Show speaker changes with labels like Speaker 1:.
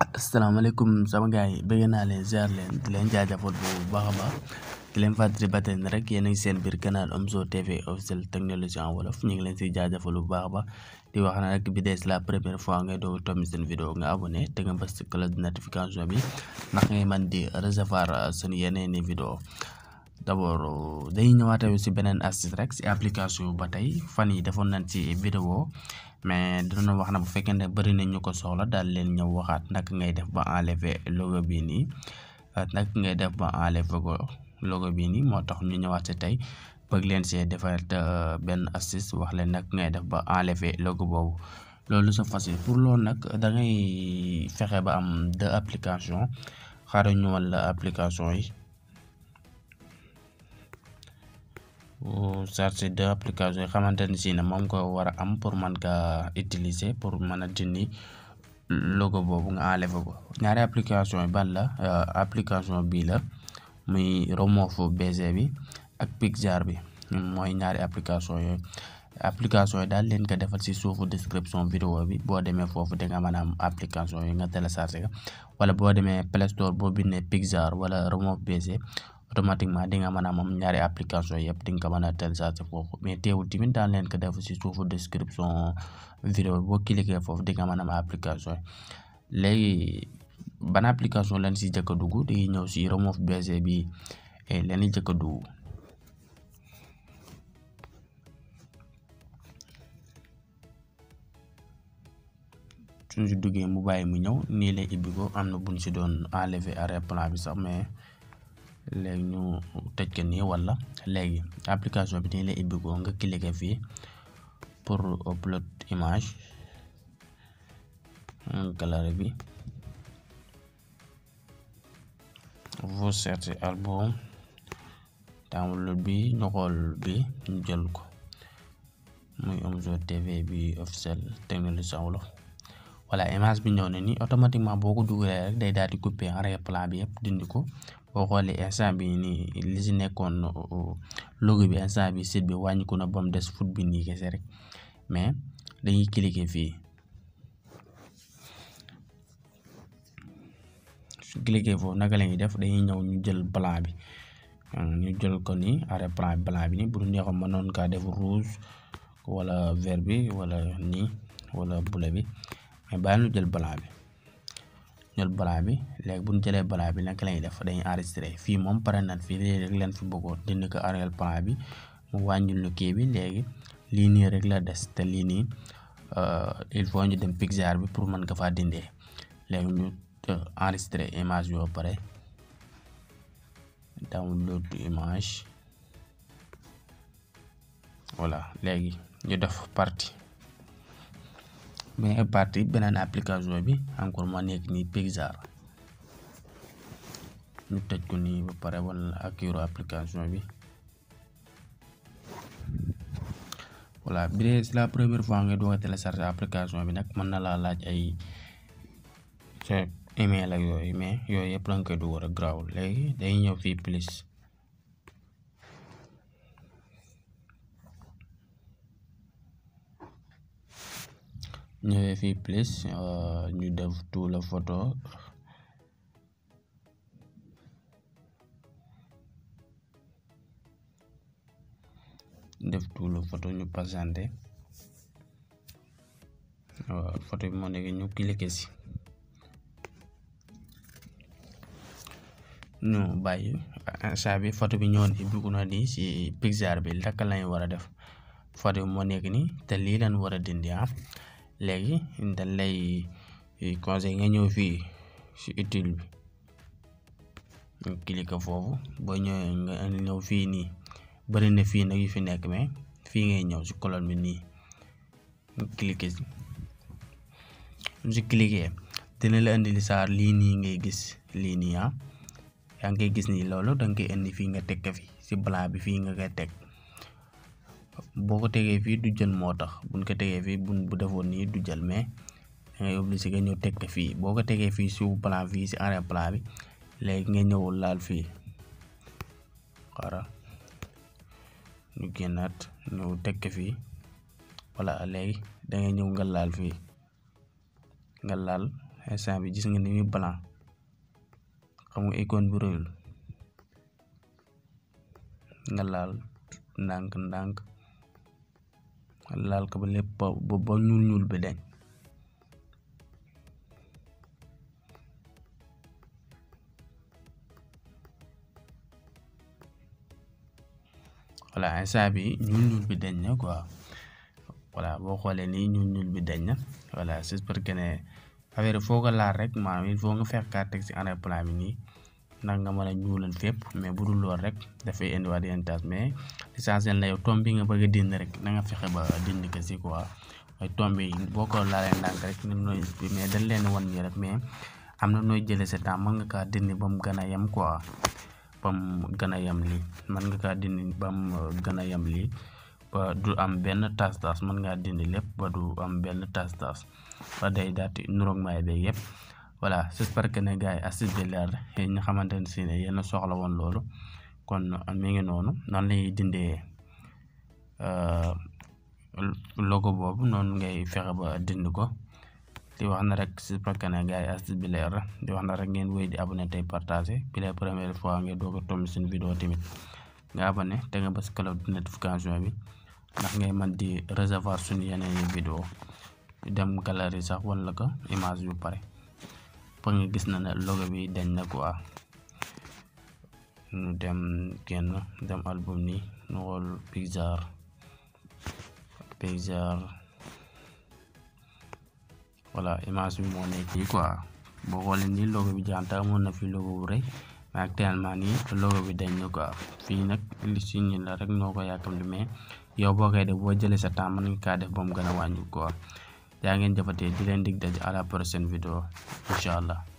Speaker 1: asalaamaaleykum sama gars yi bëgg naa leen ziar leen di leen jaajëfal bu baax a baax di leen fàttali ba tey rek yéen a ngi seen biir canal Omzo TV officiel technologie en wolof ñu ngi leen si jaajëfal bu baax a baax di wax na rek bi dee la première fois ngay doog a tombi seen vidéo nga abonné te nga bës cloche de notification bi ndax ngay mën di recevoir seen yeneen i vidéo d'abord dañuy ñëwaat si beneen astuce rek si application ba tey fan yi defoon nañ ci vidéo mais dina wax na bu fekkee ne bëri na ñu ko soxla daal leen ñëw waxaat naka ngay def ba enlever logo bii nii naka ngay def ba enlever ko logo bii nii moo tax ñu ñëwaat si tey bëgg leen see defar benn astuce wax leen naka ngay def ba enlever logo boobu loolu c'est facile pour loolu nag da ngay fexe ba am deux applications xaaral ñu wan la application yi. chargé deux applications yi xamante ne si ne moom ko war a am pour mën ka utiliser pour mën a dindi logo boobu nga enlever ko ñaari application yi ban la application bii la muy Remove BG bi ak Pixar bi mooy ñaari application yooyu application yi daal leen ko defal si suufu description vidéo bi boo demee foofu di nga mën a am application yi nga téléchargé ko wala boo demee Play Store boo bindee Pixar wala Remove BG automatiquement di nga mën a moom ñaari application yëpp di nga ko mën a télécharger foofu mais teewul tamit daan leen ko def si suufu description vidéo boo cliquer foofu di nga mën a am application léegi ban application lañ si jëkk a dugg di ñëw si Remove BG bi leen jëkk a dugg suñ si duggee mu bàyyi mu ñëw nii lay ibbi ko am na buñ si doon enlever arrière-plan bi sax mais léegi ñu tëj ko nii wala léegi application bi nii lay ibbi ko nga cliquer fii pour upload image galerie bi vous cherchez album download bi ñu xool bi ñu jël ko muy Omzo TV bi officiel technologie en wolof voilà image bi ñëw na ni automatiquement boo ko dugalee rek day daal di couper arrière-plan bi yëpp dindi ko boo xoolee instant bi nii li si nekkoon logo bi instant bi site bi wàññiku na ba mu des foot bi nii kese rek mais dañuy cliquer fii su cliquer foofu naka la ñuy def dañuy ñëw ñu jël blanc bi ñu jël ko nii arrière-plan bi blanc bi nii bu ñu neexoon mënoon kaa def rouge wala vert bi wala nii wala bleu bi mais bàyyi ñu jël blanc bi ñël blanc bi léegi bu ñu jëlee blanc bi naka lañuy def dañuy enregistré fii moom pare nañ fii léegi rek leen fi bëggoon dindi ko arrière-plan bi mu wàññil ñu kii bi léegi lii nii rek la des te lii nii il faut ñu dem Pixar bi pour mën ko faa dindee léegi ñu enregistré image bi ba pare download image voilà léegi ñu def partie mais partie beneen application bi encore moo nekk nii Pixar ñu tëj ko nii ba pare wala ak yoro application bi voilà bi dee c'est la première fois nga doog a télécharger application bi nag mën na laa laaj ay sa email ak yooyu mais yooyu yëpp danga koy dugal rek grawul léegi day ñëw fii plus ñëwee fii plus ñu def tout la photo def tout la photo ñu présenté waaw photo bi moo nekk ñu cliquer si ñu bàyyi instant bi photo bi ñëwoon fi bugg na nii si Pixar bi laka lañ war a def photo bi moo nekk nii te lii lañ war a dindi ah léegi dañ lay conseil nga ñëw fii si utile bi nga cliquer foofu boo ñëwee nga ñëw fii nii bëri na fii nag yu fi nekk mais fii ngay ñëw si colonne bi nii nga cliquer si si cliquer dina la indi li saar lii nii ngay gis lii nii ah yaa ngi koy gis nii loolu danga koy indi fii nga teg ko fi si blanc bi fii nga koy teg boo ko tegee fii du jël moo tax buñ ko tegee fii buñ bu defoon nii du jël mais da ngay obligé nga ñëw teg ko fii boo ko tegee fii suuf plan fii si arrière plan bi léegi nga ñëw laal fii xaaral ñu génnaat ñëw teg ko fii voilà léegi da ngay ñëw nga laal fii nga laal instant bi gis nga ni muy blanc xam nga icône bu rëyul nga laal ndànk ndànk laal ko ba lépp ba ba ñuul ñuul bi deñ voilà instant bi ñuul ñuul bi deñ na quoi voilà boo xoolee nii ñuul ñuul bi deñ na voilà j'espère que ne affaire foo ko laal rek maanaam il faut nga fekk kaa teg si arrière plan bi nii ndax nga mën a ñuulal fépp mais bu dul lool rek dafay indiwaat yenn tâche mais l'essentiel na yow tomb bi nga bëgg a dindi rek na nga fexe ba dindi ko si quoi mooy tomb yi boo ko laalee ndànk rek ni nooy mais dañ leen wan nii rek mais am na nooy jëlee sa temps mën nga kaa dindi ba mu gën a yem quoi ba mu gën a yem lii mën nga kaa dindi ba mu gën a yem lii ba du am benn tas tas mën ngaa dindi lépp ba du am benn tas tas ba day daati nuroog maay beeg yëpp voilà j'espère que ne gars yi astuce bi leer yéen ñi xamante ne si ne yéen a soxla woon loolu kon mi ngi noonu noonu lañuy dindee logo boobu noonu ngay fexe ba dindi ko di wax na rek j'espère que ne gars yi astuce bi leer di wax na rek ngeen wéy di abonné tey partagé bi la première fois ngeen doog a tomb seen vidéo tamit nga abonné te nga bës cloche de notification bi ndax ngay mën di recevoir suñu yeneen yi vidéo dem galerie sax wala ko image yu pare fa nga gis na ne logo bi dañ na quoi ñu dem génn dem album ni ñu xool Pixar Pixar voilà image bi moo nekk fii quoi boo xoolee nii logo bi janta amoon na fi logo bu rëy mais actuellement nii logo bi dañ na quoi fii nag li si ñi la rek noo ko yàkkamti mais yow boo koy def boo jëlee sa temps mën nga kaa def ba mu gën a wàññi quoi yaa ngeen jëfatee di leen dig daje à la prochaine vidéo incha allah